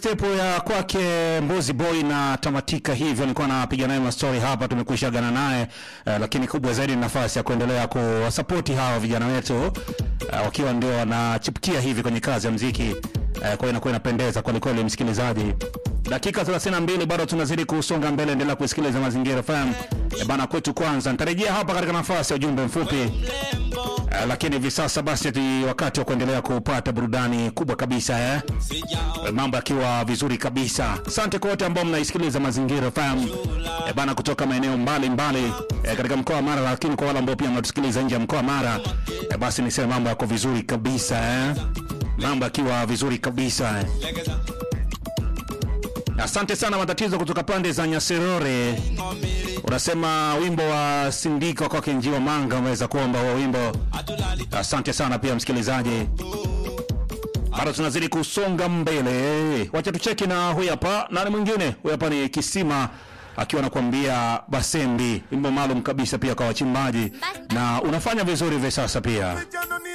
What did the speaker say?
step ya kwake Mbozi Boy na tamatika hivyo. Nilikuwa napiga naye mastori hapa, tumekwisha gana naye eh, lakini kubwa zaidi ni nafasi ya kuendelea kuwasapoti hawa vijana wetu eh, wakiwa ndio wanachipukia hivi kwenye kazi ya mziki eh, kwa hiyo inakuwa inapendeza kweli kweli, msikilizaji. Dakika 32 bado tunazidi kusonga mbele, endelea kusikiliza Mazingira FM eh, bana kwetu. Kwanza nitarejea hapa katika nafasi ya ujumbe mfupi Uh, lakini hivi sasa basi ni wakati wa kuendelea kupata burudani kubwa kabisa eh? Uh, mambo yakiwa vizuri kabisa. Asante kwa wote ambao mnaisikiliza Mazingira FM eh, bana kutoka maeneo mbalimbali eh, katika mkoa wa Mara, lakini kwa wale ambao pia mnatusikiliza nje ya mkoa wa Mara eh, basi niseme mambo yako vizuri kabisa eh? mambo yakiwa vizuri kabisa eh? Asante sana matatizo kutoka pande za Nyaserore. Unasema wimbo wa Sindika kwake Njiwa Manga umeweza kuomba huo wimbo. Asante sana pia msikilizaji, bado tunazidi kusonga mbele. Wacha tucheki na huyu hapa, nani mwingine? Huyu hapa ni Kisima akiwa anakuambia Basembi, wimbo maalum kabisa pia kwa wachimbaji, na unafanya vizuri hivi sasa pia.